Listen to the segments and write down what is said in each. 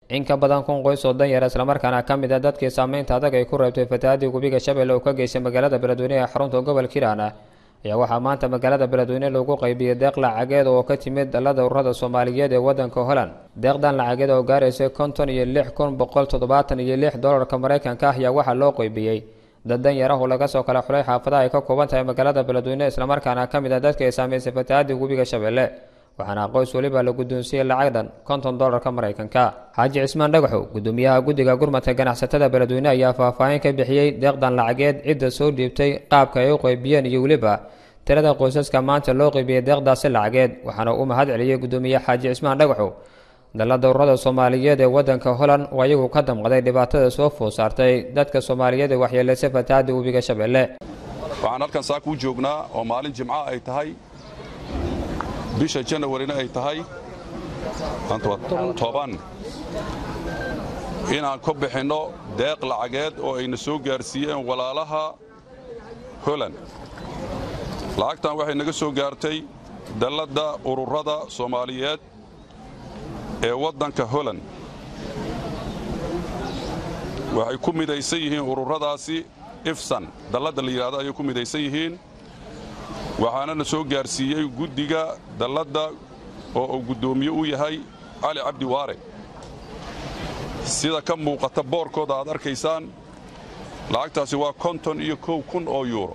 in ka badan kun qoys oo danyar islamarkaana ka mid a dadkii saameynta adag ay ku reebtay fatahaadii webiga shabeelle oo ka geystay magaalada beledweyne ee xarunta gobolka hiiraan ayaa waxaa maanta magaalada beledweyne lagu qaybiyey deeq lacageed oo ka timid dalada ururada soomaaliyeed ee wadanka holland deeqdan lacageed oo gaaraysay konton iyo lix kun boqol toddobaatan iyo lix dolarka maraykanka ah ayaa waxaa loo qaybiyey dad danyar ah oo laga soo kala xulay xaafadaha ay ka kooban tahay magaalada beledweyne islamarkaana ka mid ah dadka ay saameysay fatahaadii webiga shabeelle waxaana qoys weliba la guddoonsiiyey lacag dhan konton dolarka maraykanka xaaji cismaan dhagaxow gudoomiyaha guddiga gurmadka ganacsatada beledweyne ayaa faahfaahin ka bixiyey deeqdan lacageed cidda soo dhiibtay qaabka ay u qaybiyeen iyo weliba tirada qoysaska maanta loo qaybiyey deeqdaasi lacageed waxaana uu mahad celiyey gudoomiye xaaji cismaan dhagaxow dalada ururada soomaaliyeed ee wadanka holland oo ayagu ka damqaday dhibaatada soo food saartay dadka soomaaliyeed ee waxyeelaysay fatahaadii webiga shabeelle waxaan halkan saaka u joognaa oo maalin jimca ay tahay bisha janawarina ay tahay toban inaan ka bixinno deeq lacageed oo ayna soo gaarsiiyeen walaalaha holand lacagtan waxay naga soo gaartay dalladda ururada soomaaliyeed ee waddanka holand waxay ku midaysan yihiin ururadaasi ifsan dalladda la yidhahdo ayay ku midaysan yihiin waxaanana soo gaarsiiyey guddiga dalladda oo uu guddoomiye u yahay cali cabdi waare sida ka muuqata boorkooda aad arkaysaan lacagtaasi waa konton iyo kow kun oo yuuro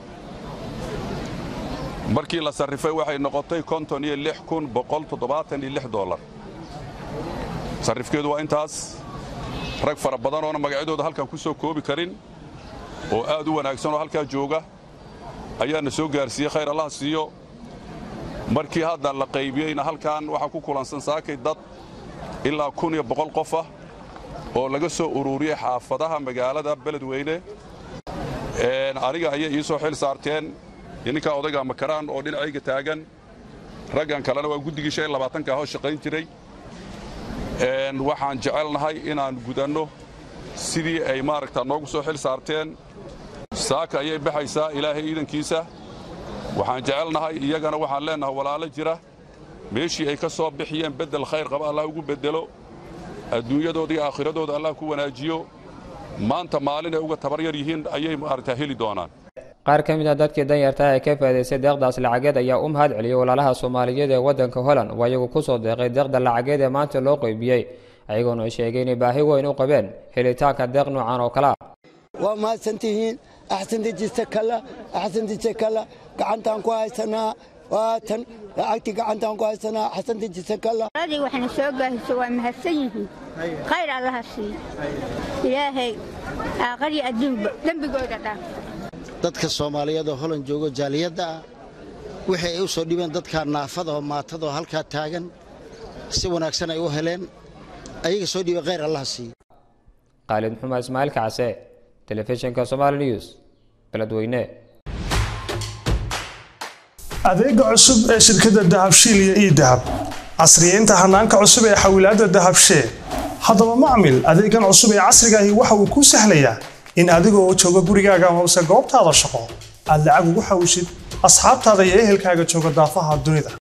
markii la sarrifay waxay noqotay konton iyo lix kun boqol toddobaatan iyo lix dollar sarrifkeedu waa intaas rag fara badan oona magacyadooda halkan ku soo koobi karin oo aad u wanaagsan oo halkaa jooga ayaana soo gaarsiiyey khayr allah siiyo markii hadda la qaybiyeyna halkan waxaa ku kulansan saakay dad ilaa kun iyo boqol qof ah oo laga soo ururiyey xaafadaha magaalada beledweyne aniga ayay ii soo xil saarteen ninkaa odayga makaraan oo dhinacayga taagan raggan kalena waa guddigii shan iyo labaatanka ahoo shaqayn jiray waxaan jecelnahay inaan gudanno sidii ay maaragta noogu soo xil saarteen saaka ayay baxaysaa ilaahay iidankiisa waxaan jecelnahay iyagana waxaan leennahay walaalo jira meeshii ay ka soo bixiyeen beddel khayr qaba allah ugu beddelo adduunyadooda iyo aakhiradooda allah ku wanaajiyo maanta maalin ay uga tabar yar yihiin ayay maaragtaa heli doonaan qaar ka mid a dadkii danyarta ee ka faa'idaystay deeqdaas lacageed ayaa u mahad celiyey walaalaha soomaaliyeed ee waddanka holland oo ayagu ku soo deeqay deeqda lacageed ee maanta loo qaybiyey ayagoona sheegay inay baahi weyn u qabeen helitaanka deeq noocan oo kale ah waa mahadsantihiin axsandejistakalla axsandejistakalla gacantaan ku haysanaa waatan lacagtii gacantaan ku haysanaa axsandejistakalla aladii waxna soo gaahiso waa mahadsan yihiin khayr allaha siiyo ilaahay aaqariyo adduunba dembigooda dhaaf dadka soomaaliyeed oo holan joogo jaaliyadda ah wixii ay u soo dhibeen dadkaa naafada oo maatada oo halkaa taagan si wanaagsan ay u heleen ayaga soo dhiibay khayr allaha siiyo khaalid maxumed ismaaciil kacse telefishinka somaali news beledweyne adeega cusub ee shirkadda dahabshiil iyo ii dahab casriyeynta hanaanka cusub ee xawilaadda dahabshee haddaba macmil adeegan cusub ee casrigaahi waxa uu kuu sahlayaa in adigoo jooga gurigaaga hoose goobtaada shaqo aad lacag ugu xawshid asxaabtaada iyo ehelkaaga jooga daafaha dunida